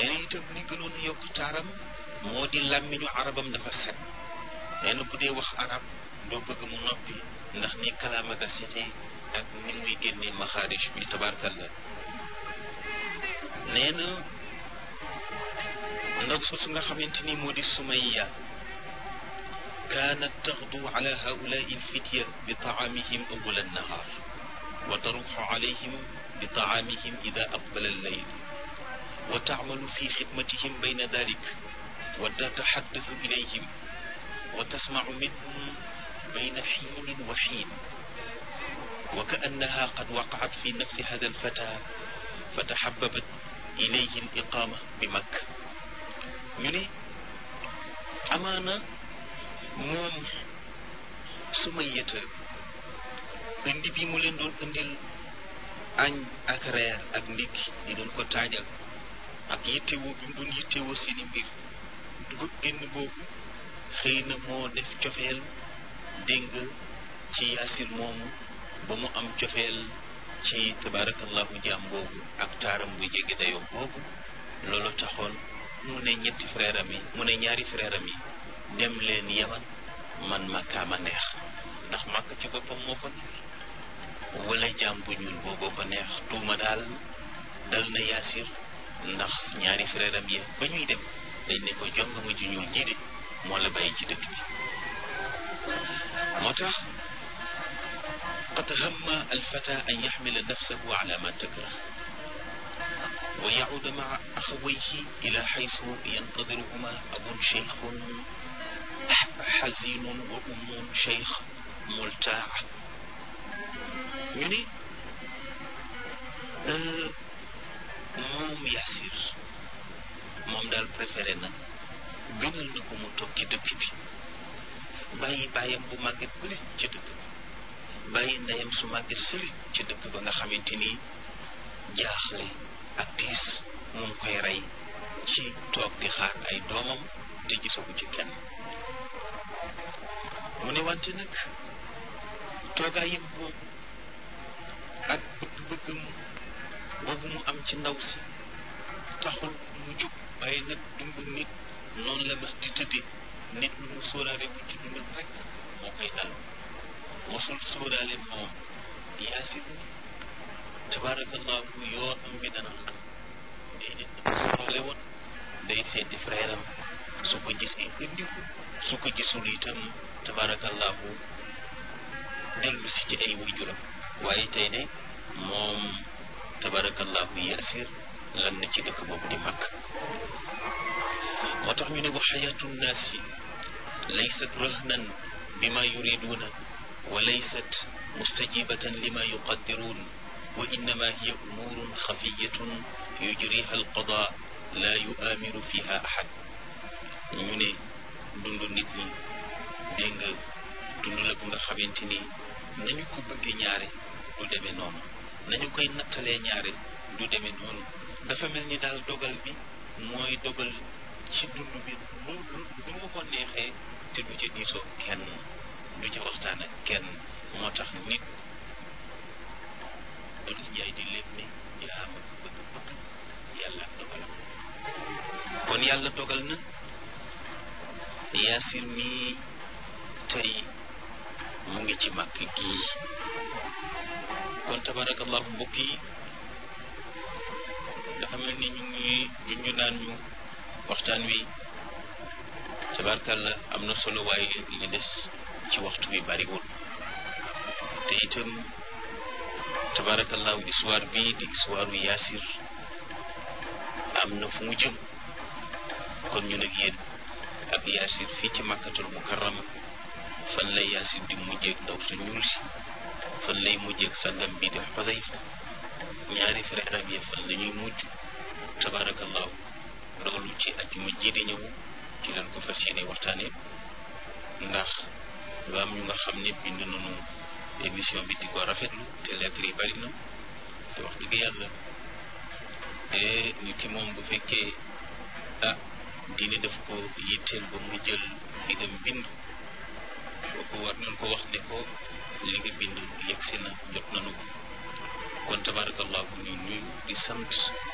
nee na itam li gënoon a yokk taaram moo di làmmiñu arabam dafa set nee na bu dee wax arab doo bëgg mu noppi ndax ni kalaama ga setee ak ni muy génnee maxaarij bi tabarkalla nee na ndaw soosu nga xamante ni moo di sumayya kaanat taxdu ala haulai alfitya bi taamihim awwal annahaar wa taruxu alayhim bi taamihim ida aqbala allayl wa taamalu fi xidmatihim bayna dalik wa tataxaddathu ilayhim wa tasmacu minhum bayna xiinin wa xiin wa kaannaha qad waqacat fi nafsi hada alfata fa taxababat ilayhi aliqaama bi makk ñu ne amaana moom sumayata indi bi mu leen doon indil añ ak reer ak ndékki di doon ko taajal ak yittewoo bi mu doon yittewoo seeni mbir dugub génn boobu xëy na moo def cofeel dégg ci yaasir moomu ba mu am cofeel ci tabaarakallahu jaam boobu ak taaram bu jege dayoo boobu loolu taxoon mu ne ñetti frère am yi mu ne ñaari frère am yi dem leen yaman man makkaama neex ndax màkk ci boppam moo ko neex wala jaam bu ñuul booboo ko neex tuuma daal dal na yaasir ndax ñaari frère am yi ba ñuy dem dañ ne ko jongama ju ñuul ji de moo la bàyyi ci dëkk bi moo tax qad hamma alfata an yaxmila nafsahu ala ma takrah wa yacuuda maa axawayhi ila xaysu yantadiruhuma abun cheikhun xazinun wa ummun cheikh multaa ñu ne moom Yaasir moom daal préféré na gënal na ko mu toog ci dëkk bi bàyyi bàyyam bu màgget bële ci dëkk ba bàyyi ndeyam su màgget sële ci dëkk ba nga xamante ni jaaxle ak tiis mu ngi koy rey ci toog di xaar ay doomam te gisagu ci kenn mu ne wante nag toogaayam boobu ak bëgg-bëggam boobu mu am ci ndaw si taxul mu jóg waaye nag dundu nit noonu la mas di tëddee nit lu mu sóoraale bu ci dundam rek moo koy dal mosul sóoraale moom yaasir ni tabaarakallahu yoonam bi dana xam déedéet dafa sóoraale woon day seeti frère am su ko gisee indi ko su ko gisul itam tabaarakallahu dellu si ci ay waajuram waaye tey de moom tabaarakallahu yaasir lan na ci dëkk boobu di màkk moo tax ñu ne wa xayaatu nnaasi laysat rahnan bima yuriduuna wa laysat mustajibatan lima yuqaddiruun wa innama hiya umuurun xafiyatun yujriha alqada la yuaamiru fiha ahad ñu ne dund nit ñi dégg nga dund la bu nga xamante ni nañu ko bëggee ñaare du demee noonu nañu koy nattalee ñaare du demee noonu dafa mel ni daal dogal bi mooy dogal ci dund bi mu du mu ko neexee te du ca diisoo kenn du ca waxtaan ak kenn moo tax nit doon njaay di lépp ni yaa ma bëgg-bëgg yàlla ak dogalam kon yàlla dogal na yaasir mii tey mu ngi ci màkk gii kon tabarakallahu mbokk yi dafa mel ni ñu ngi junj naan ñu waxtaan wi tabarkalla am na solo waaye li des ci waxtu bi bariwul te itam tabarakallahu histoire bii di histoire yaasir am na fu mu jëm kon ñu nag yéen ak yaasir fii ci màkkatul mukarrama fan lay yaasir di mujjeeg ndaw su ñuul si fan lay mujjeeg sangam bii di xudayfa ñaari frère am ya fan la ñuy mujj tabarakallahu loolu ci ajjuma ji di ñëw ci leen ko fas yéene waxtaane ndax lu am ñu nga xam ne bind nañu émission bi di ko rafetlu te lettre yi bari na te wax dëgg yàlla nit ki moom bu fekkee ah diine daf ko yitteel ba mu jël li nga bind kooku war nañ ko wax ne ko li nga bind yegsi na jot nañu ko kon tabarakallahu ñu nuyu di sant